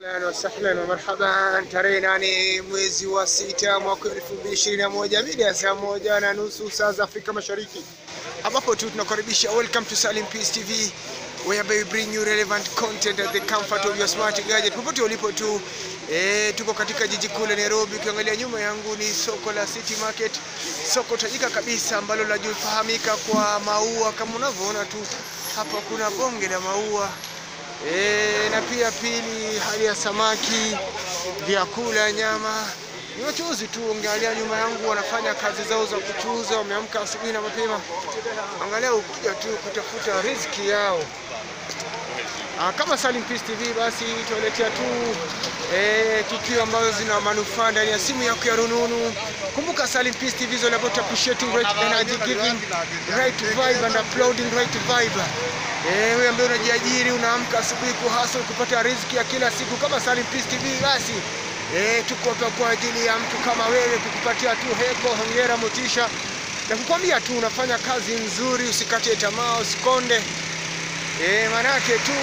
Ahlan wa sahlan wa marhaban. Tarehe nane mwezi wa sita mwaka elfu mbili ishirini na moja mida ya saa moja na nusu saa za Afrika Mashariki, ambapo tu tunakaribisha welcome to Salim Peace TV whereby we bring you relevant content at the comfort of your smart gadget popote ulipo tu. E, tuko katika jiji kuu la Nairobi. Ukiangalia nyuma yangu ni soko la City Market, soko tajika kabisa ambalo linajufahamika kwa maua. Kama unavyoona tu hapa kuna bonge la maua E, na pia pili, hali ya samaki, vyakula, nyama. Ni wachuuzi tu, angalia nyuma yangu wanafanya kazi zao za kuchuuza, wameamka asubuhi na mapema, angalia ukuja tu kutafuta riziki yao. Ah, kama Salim Peace TV basi tuwaletea tu eh, tukio ambazo zina manufaa ndani ya simu yako ya rununu. Kumbuka Salim Peace TV is all about appreciating right energy, giving right vibe and uploading right vibe. Eh, wewe ambaye unajiajiri unaamka asubuhi kuhustle kupata riziki ya kila siku kama Salim Peace TV basi eh, tuko hapa kwa ajili ya mtu kama wewe kukupatia tu heko, hongera, motisha na kukwambia tu unafanya kazi nzuri, usikate tamaa, usikonde. Eh, manake tu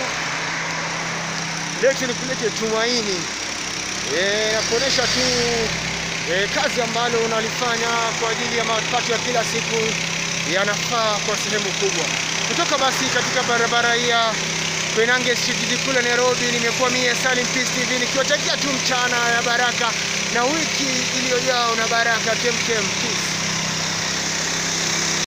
lete nikulete tumaini eh, na kuonesha tu eh, kazi ambalo unalifanya kwa ajili ya mapato ya kila siku yanafaa kwa sehemu kubwa. Kutoka basi katika barabara hii ya Koinange Street, jiji kuu la Nairobi, nimekuwa mie Salim Peace TV nikiwatakia tu mchana ya baraka na wiki iliyojaa na baraka kemkem. Peace.